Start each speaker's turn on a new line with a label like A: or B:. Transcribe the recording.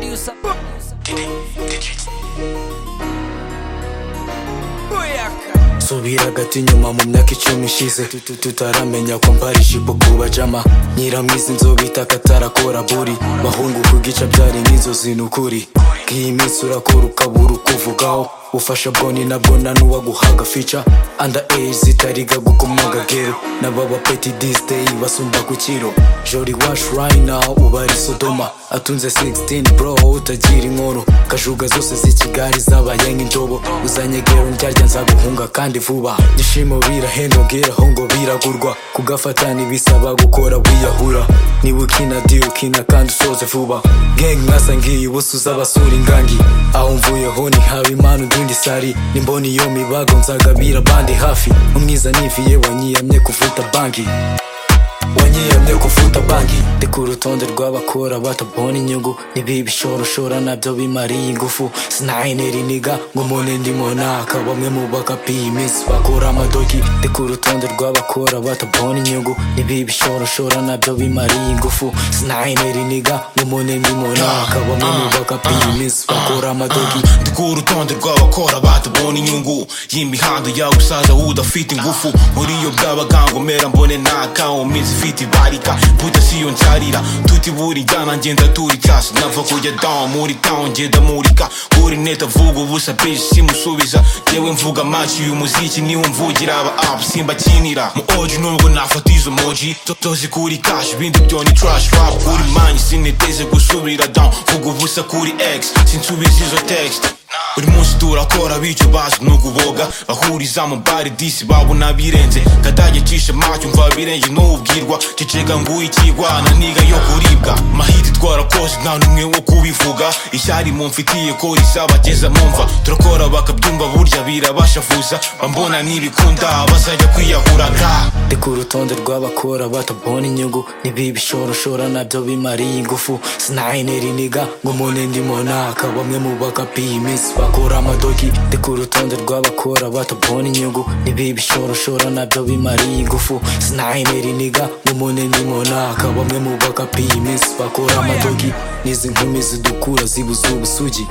A: you some. Booyaka.
B: subira agati inyuma mu myaka icumi ishize Tutu- tutaramenya ko mbara ijipo ku bajama nyiramwiza inzobe itaka atarakora buri bahungu kugica byari nk'inzozi ni ukuri nk'iyi minsi urakora ukabura ukuvugaho ufasha bwoni nabwo nta n'uwaguhaga fica anda eyi zitariga gukomaga gero n'ababa peti disiteyi basumba ku kiro jori washi rayina ubari sodoma atunze 16 bro utagira inkoro kajuga zose z'ikigali zabaye nk'indobo uzanye gero ndyarya nzaguhunga kandi vuba gishimo birahenda geraho ngo biragurwa kugafata ntibisaba gukora wiyahura niba ukina di ukina kandi usoze vuba gang mwasa ngiye ubusa uzabasura ingangi aho mvuyeho ntihaba imana udundi sari nimbona iyo mibago nzagabira abandi hafi umwiza niviye wanyiyamye kuvuta banki wanyiyamye kuvuta banki ndi ku rutonde rw'abakora batabona inyungu ntibibishoroshora nabyo bimariye ingufu sinayineri niga ngo umuntu ndimo naka bamwe mu bakapi iyi minsi bakora amadoki ndi ku rutonde rw'abakora batabona inyungu ntibibishoroshora nabyo bimariye ingufu sinayineri niga ngo umuntu ndimo naka bamwe mu bakapi iyi minsi bakora amadoki
C: rw'urutonde rw'abakora batabona inyungu y'imihanda y'abusaza udafite ingufu muri yo bw'abagangomera mbone naka mu minsi ifite ibarika buda si yo nzarira tuti buri jyana ngenda turi casi nava kujya down muri town ngenda murika kuri neta vuga ubusa bitch simusubiza yewe mvuga maci uyu muziki niho mvugira aba up simbakinira mu oji nubwo nafata izo moji tozi kuri cash ibindi byo ni trash rap kuri manyi siniteze gusubira down vuga ubusa kuri x sinsubiza izo text buri munsi turakora bityo bazi ni ukuboga bahuriza mu bari disi babona birenze kadage cishe macyo mva birenze n'ubwirwa cicega nguye ikigwana niga yo kuribwa mahiti twarakoze nta n'umwe wo kubivuga ishyari mumfitiye ko risabageza mumva turakora bakabyumva burya birabashavuza bambona n'ibikunda bazajya kwiyahura ga
B: ndi ku rutonde rw'abakora batabona inyungu ntibibishoroshora nabyo bimariye ingufu sinayineri niga ngo umuntu ndimo naka bamwe mu bakapi iyi minsi bakora amadoki ndi ku rutonde rw'abakora batabona inyungu ntibibishoroshora nabyo bimariye ingufu sinayineri niga ngo umuntu ndimo naka bamwe mu bakapi iyi minsi bakora amadoki n'izi nkumi zidukura zibuze ubusugi